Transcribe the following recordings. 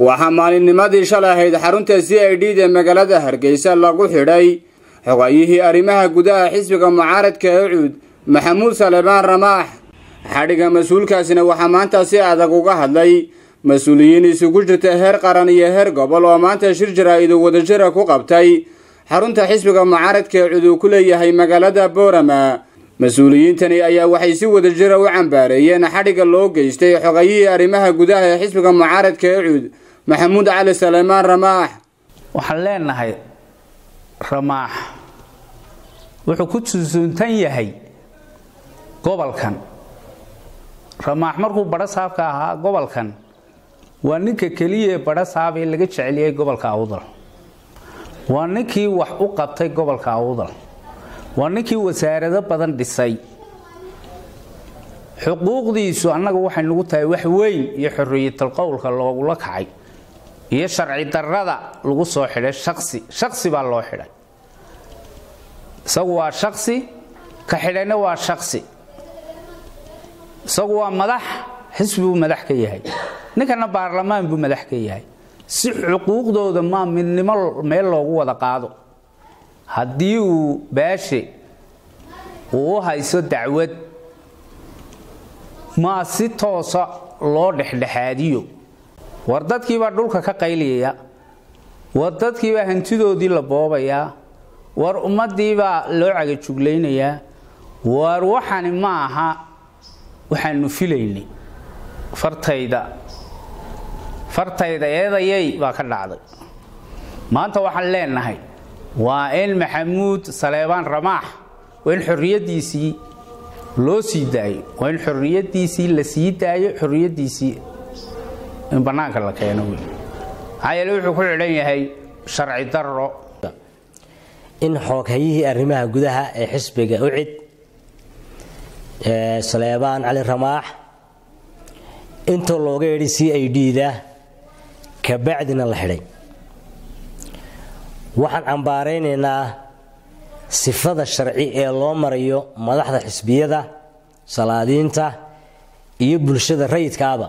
waxaa maalinnimadii shalay ahayd xarunta c i d da magaalada hargeysa lagu xidhay xogayihii arrimaha gudaha xisbiga mucaaradka ee cuud maxamuud salebaan ramaax xadhigga mas-uulkaasina waxaa maanta si adag uga hadlay mas-uuliyiin isugu jirta heer qaran iyo heer gobol oo maanta shir jaraa-idu wadajira ku qabtay xarunta xisbiga mucaaradka ee cuud uu ku leeyahay magaalada boorama mas-uuliyiintani ayaa waxay si wadajira u cambaareeyeen xadhigga loo geystay xogayihii arrimaha gudaha ee xisbiga mucaaradka ee cuud maxamuud cali saleymaan ramaax waxaan leenahay ramaax wuxuu ku susuntan yahay gobolkan ramaax markuu badho saabka ahaa gobolkan waa ninka keliya ee badho saab ee laga jeceliyey gobolka awdal waa ninkii wax u qabtay gobolka awdal waa ninkii wasaarado badan dhisay xuquuqdiisu annaga waxay nagu tahay wax weyn iyo xorriyatal qowlka loogula kacay iyo sharci darrada lagu soo xidhay shaqsi shaqsi baa loo xidhay isagu waa shaqsi ka xidhayna waa shaqsi isagu waa madax xisbi buu madax ka yahay ninkana baarlamaan buu madax ka yahay si xuquuqdooda maa midnimo meel loogu wada qaado haddii uu baashe uu u hayso dacwad maa si toosa loo dhexdhexaadiyo war dadkiibaa dhulka ka qayliyaya war dadkiibaa hantidoodii la boobayaa war ummadiibaa loo cagajuglaynayaa war waxani ma aha waxaanu filaynay fartayda fartayda eedayay baa ka dhacday maanta waxaan leenahay waa in maxamuud saleebaan ramaax waa in xorriyaddiisii loo sii daayo waa in xorriyaddiisii la sii daayo xorriyaddiisii in bannaanka la keeno wey maxaa yeele wuxuu ku xidhan yahay sharci darro in xooghayihii arrimaha gudaha ee xisbiga ucid saleebaan cali ramaax inta looga yidhi c i d da kabacdina la xidhay waxaan cambaaraynaynaa sifada sharci ee loo marayo madaxda xisbiyada salaadiinta iyo bulshada rayidkaaba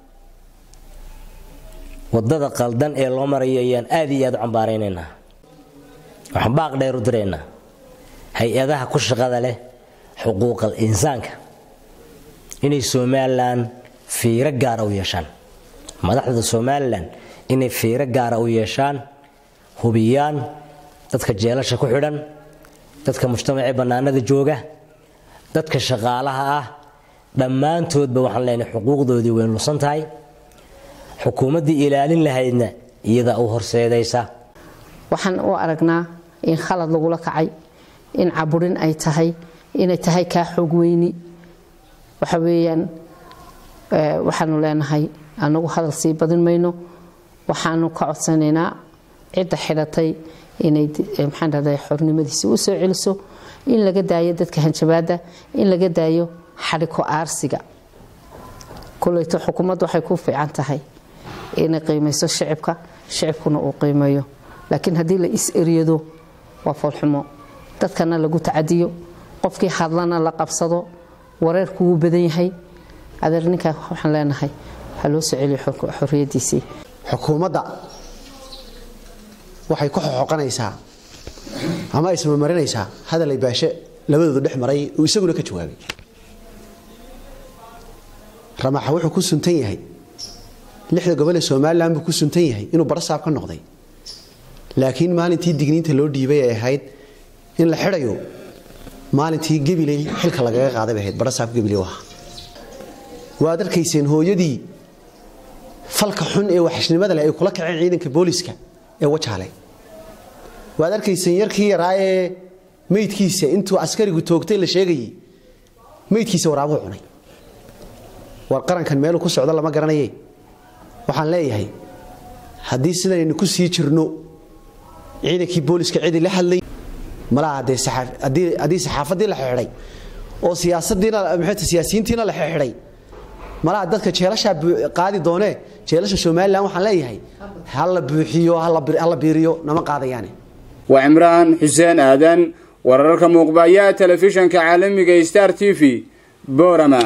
wadada qaldan ee loo marayo ayaan aad iyo aad u cambaaraynaynaa waxaan baaq dheer u diraynaa hay-adaha ku shaqada leh xuquuqal insaanka inay somalilan fiiro gaara u yeeshaan madaxda somalilan inay fiiro gaara u yeeshaan hubiyaan dadka jeelasha ku xidhan dadka mujtamacee bannaanada jooga dadka shaqaalaha ah dhammaantoodba waxaan leenahay xuquuqdoodii way lusan tahay xukuumaddii ilaalin lahaydna iyadaa u horseedaysa waxaan u aragnaa in khalad lagula kacay in caburin ay tahay inay tahay kaa xoog weyni waxa weeyaan waxaanu leenahay anagu hadal sii badin mayno waxaanu ka codsanaynaa cidda xidhatay inay maxaan dhahday xornimadiisi u soo celiso in laga daayo dadka hanjabaadda in laga daayo xadhiko aarsiga kuleyto xukuumaddu waxay ku fiican tahay inay qiimayso shicibka shicibkuna uu qiimeeyo laakiin haddii la is-eryado waa foolxumo dadkana lagu tacadiyo qofkii hadlana la qabsado wareerku wuu badan yahay adeer ninkaa waxaan leenahay waxaa loo soo celiyo xorriyadiisii xukuumadda waxay ku xoxoqanaysaa ama ay samamarinaysaa hadal ay baashe labadoodu dhex maray uu isaguna ka jawaabay ramaaxa wuxuu ku suntan yahay lixda gobol ee somalilan buu ku suntan yahay inuu barasaab ka noqday laakiin maalintii digniinta loo dhiibay ay ahayd in la xidhayo maalintii gabiley xilka lagaga qaaday bay ahayd barasaab gabiley ahaa waad arkayseen hooyadii falka xun ee waxashnimada leh ay kula kaceen ciidanka booliska ee wajaale waad arkayseen yarkii yaraa ee meydkiisa intuu askarigu toogtay la sheegayey meydkiisa waraabuhu cunay war qarankan meeluu ku socdo lama garanaye waxaan leeyahay haddii sidanaynu ku sii jirno ciidankii booliska cidi la hadlay malaha dee haddii saxaafaddii la xidhay oo siyaasadiina maxay siyaasiyiintiina la xidhay malaha dadka jeelashaa qaadi doonee jeelasha somalilan waxaan leeyahay hala buuxiyo hala biiriyo nama qaadayaane waa cimraan xuseen aadan wararka muuqbayaha telefishanka caalamiga star t v boorama